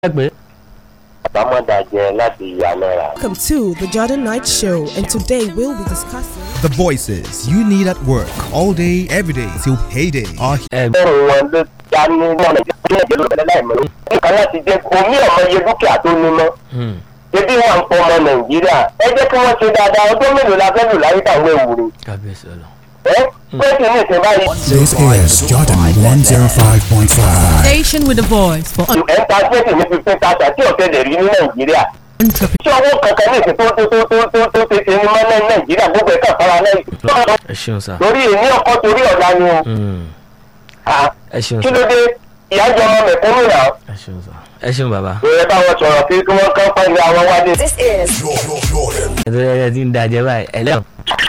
pé àbámọ̀dàjẹ láti ìyá náírà. Welcome to the Jordan Night Show, and today we'll be discussing. The voices you need at work all day, every day till payday are ẹ bẹ́ẹ̀ wọn ló já ní wọn lè jẹ́ ìdílé ìdílé láìmọ̀ ní. nǹkan láti jẹ́ omi ọmọ iye dúkìá tó ní mọ́. ebi wọn ń pọ ọmọ nàìjíríà ẹ jẹ́ kí wọ́n ṣe dáadáa ọdún mélòó la fẹ́ lò láyé táwọn èwúrẹ́. kábíyèsí ọlọ. ẹ pẹ́ẹ́sì ní ìsìn báyìí. This is Jordan 105.5. Station with a voice for ẹ̀ ń ta pẹ́ẹ́sì ní fifteen thousand tí ọ̀tẹ̀ lè rí ní nàìjíríà. entrepreneurs. ṣé owó kankan ní ìsìn tó tó tó tó tó tó ṣe ṣe ní mọ́ ní nàìjíríà gbogbo ẹ̀ka fara náà. ẹ ṣeun sá. torí èmi ọkọ torí ọ̀la ni o. Mm. Ah, ẹ ṣeun kí sá. ló dé ìyá jọ ọmọ mẹ̀kúnnù náà. ẹ ṣeun sá. ẹ ṣeun bàbá. ìrẹ́ báwọn sọ̀rọ̀ kí kí wọ́n kán pẹ̀lú àwọn wádìí. ẹ tó yẹ ti ń dajẹ báyìí ẹ lẹ́wọ̀n.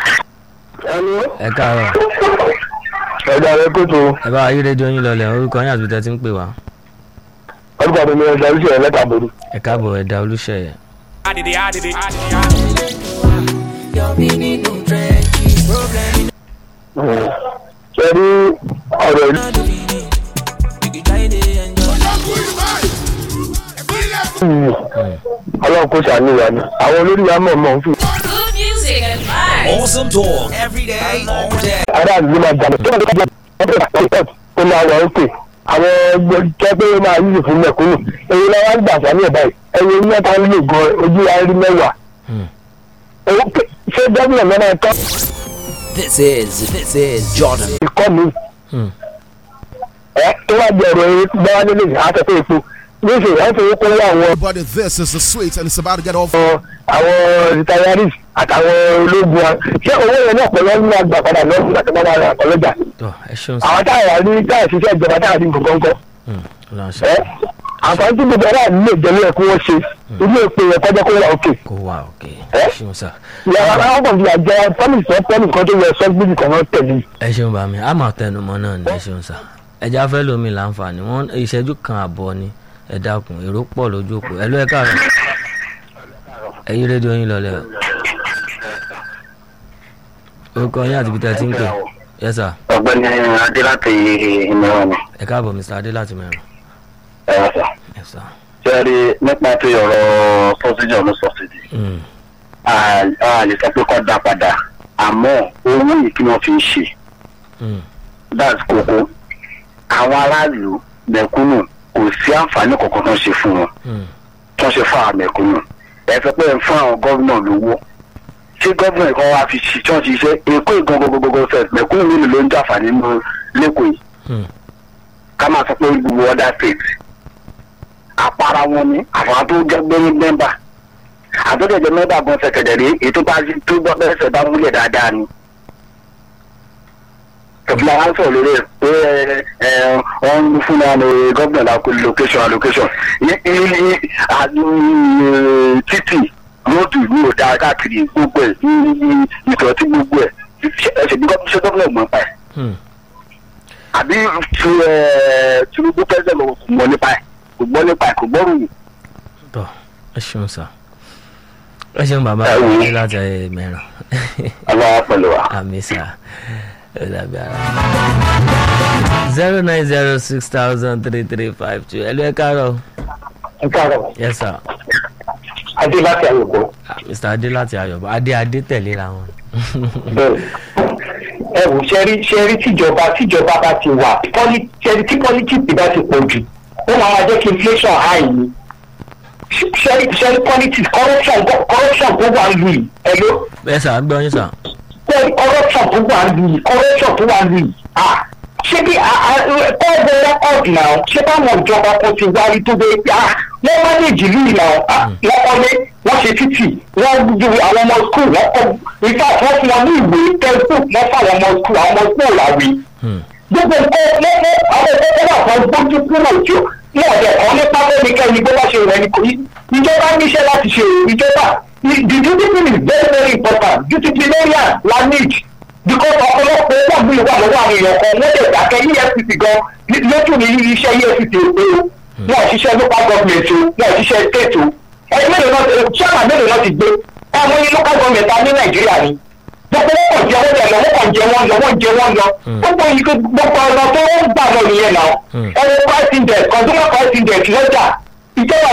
ẹ káàárọ̀ ẹ̀dá rẹ kótó ẹ bá ayé rédíò yín lọlẹ̀ orúkọ yín àti tẹ́ ti ń pè wá. ọdún àti mi ẹ̀dá oríṣi ẹ̀ lẹ́tà borí. ẹ káàbọ̀ ẹ̀dá olúṣẹ̀yẹ. ṣe rí ọ̀rọ̀ ìlú. ọlọ́run kò ṣàníyàn ni àwọn olórí wa mọ̀ mọ̀ ń fi Good music and vibes. Awesome talk every day, all day. aráàlú ló máa dànù tó máa dànù tó máa wà ókè àwọn ẹgbẹ́ jẹ́ pé ó máa yíyí fún mẹ̀kúnnù èyí náà wá ń gbà sáré ẹ̀ báyìí ẹ̀yẹ ní ẹ̀ta ń lò gan ojú wa rí mẹ́wàá. Owó pé- ṣé gómìnà náà máa tọ́ This is this is Jordan. ìkọ́ mi. ẹ tó wá jẹ ọ̀rọ̀ eré gbáwá nílé àtẹ̀tẹ̀ epo níṣẹ́ ìyá ń fowó kó wá àwọn Everybody, this is the sweet, and it's about to get off. àwọn retirees àtàwọn ológun wa ṣé owó yẹn náà pẹ̀lú ọdún àgbà padà lọ́sùn láti máa ra ọlọ́jà. tọ ẹ ṣeun sá. àwọn táyà ní táyà ṣiṣẹ́ ìjọba táyà ní nǹkan kan ọlọ́run ṣe ẹ àǹfààní tí gbogbo aráàlú lè jẹ́ lóye kí wọ́n ṣe ilé ìpè yẹn kọjá kó wà òkè. kó wà òkè Ẹ? ẹ ṣeun sá. ìyàrá àwọn kan fi àjẹ pọ́nìsì sọ pọ́nìsì kan tó yẹ sọ́gbìnì kan náà tẹ̀lé. ẹ ṣeun bá mi a máa tẹnumọ́ náà ní ẹ ṣeun sá. ẹja fẹ́ lómi láǹfààní wọn ìṣẹ́jú kan àbọ̀ ni ẹ dákun èrò pọ̀ lójú òpó ẹ ló ẹ káàárọ̀ ẹ yí rédíò yín lọlẹ̀ o. orúkọ yín àti ibi tẹ́ ẹ ti ń pè yẹ sà ọ̀gbẹ́ni adé láti ìmọ̀ràn ni ẹ káàbọ̀ mr adé láti mẹ́rin ẹ̀rọ sà. ẹ sà. ṣé rí nípa tí ọ̀rọ̀ sọ́sídì ọ̀nà sọ́sídì Mm. a lè sọ pé kọ́ dá padà àmọ́ owó yìí kí wọ́n fi ń ṣe Mm. that's kókó àwọn aráàlú mẹ̀kúnnù kò sí àǹfààní kankan tó ń ṣe fún wọn Mm. tó ń ṣe fún àwọn mẹ̀kúnnù ẹ sọ pé ẹ ń fún àwọn gómìnà lówó tí gómìnà kan wá fi ṣi tí wọ́n ti ṣe èkó ìgan gbogbogbò fẹ́ mẹ̀kúnnù mélòó ló ń jàǹfààní nínú lẹ́kọ̀ọ́ yìí Mm. ká máa sọ pé gbogbo other states àpárá wọn ni àwọn tó jẹ́ gbé mẹ́mbà àtọ́jọ́jọ́ mẹ́mbà gan ṣẹ̀kẹ̀dẹ̀ rí èyí tó bá tó gbọ́ bẹ́sẹ̀ bá múlẹ̀ dáadáa ni. tòfìlà wa ń sọ̀rọ̀ lórí ẹ̀ pé ẹ ẹ wọ́n ń fún wa ní gómìnà lákò location allocation ní ní ní títì róòdù ní òdà káàkiri gbogbo ẹ̀ ní ìtọ́tí gbogbo ẹ̀ ẹ̀ṣẹ̀ bí gómìnà ṣe gómìnà gbọ́n pa ẹ̀ Mm. àbí tu ẹ tinubu pẹ́sẹ̀ lọ kò gbọ́ nípa ẹ̀ kò gbọ́ nípa ẹ̀ kò gbọ́ ròyìn. tọ ẹ ṣeun sá ẹ ṣeun bàbá Ẹ wò ó. adé láti ẹ mẹ́rin aláwa pẹ̀lú wa. àmì sá ẹ dàbí ara. zero nine zero six thousand three three five two ẹ ló ẹ káàárọ̀ ẹ káàárọ̀ yes sir adé láti àyùkọ. Ah, mr adé láti ayọ̀bọ̀ adé adé tẹ̀léra wọn. bẹ́ẹ̀ ẹ wò ṣẹ́rí ṣẹ́rí tíjọba tíjọba bá ti wà pọ́lí- ṣẹ́rí tí politics bá ti pọ̀ jù ó máa máa jẹ́ kí inflation high ni ṣẹ́rí ṣẹ́rí politics corruption corruption tó wà lù yìí ẹ ló ẹ sà ń gbọ́ yín sà. ṣẹ́rí corruption tó wà lù yìí corruption tó wà lù yìí ah ṣé bí kọ́ọ̀bù rẹ́kọ̀dì náà ṣé báwọn ìjọba kan ti wárí tó dé ah wọ́n mánéjì lù yìí náà ah wọ́n kọ́lé wọ́n ṣe títì wọ́n ju àwọn ọmọ skul wọ́n kọ́ in fact wọ́n fún wọn ní ìwé textbook wọ́n fún àwọn ọmọ skul àwọn ọmọ skul làwé Hmm. gbogbo nǹkan lọ́wọ́ àwọn ẹgbẹ́ wà fún gbójú kúrò tí ní ọ̀dẹ̀ kan nípa lẹ́nikẹ́ni bó bá ṣe rẹ̀ ní kò yí ìjọba níṣẹ́ láti ṣe ìjọba the discipline is very very important disciplinarian la need because ọ̀pọ̀lọpọ̀ owó mi wà lọ́wọ́ àwọn èèyàn kan wọ́n lè dákẹ́ efcc gan lójú ní iṣẹ́ efcc èpè o wọn ò ṣiṣẹ́ local government o wọn ò ṣiṣẹ́ state o ẹni mélòó náà chairman mélòó náà ti gbé ọmọ yín local government ta ní nàìjíríà ni gbogbo wọn kàn jẹ wọn lọ wọn kàn jẹ wọn lọ wọn jẹ wọn lọ gbogbo yìí gbogbo ọ̀nà tó ń gbà lọ nìyẹn náà ẹni price index consumer price index lọ́jà ìjọba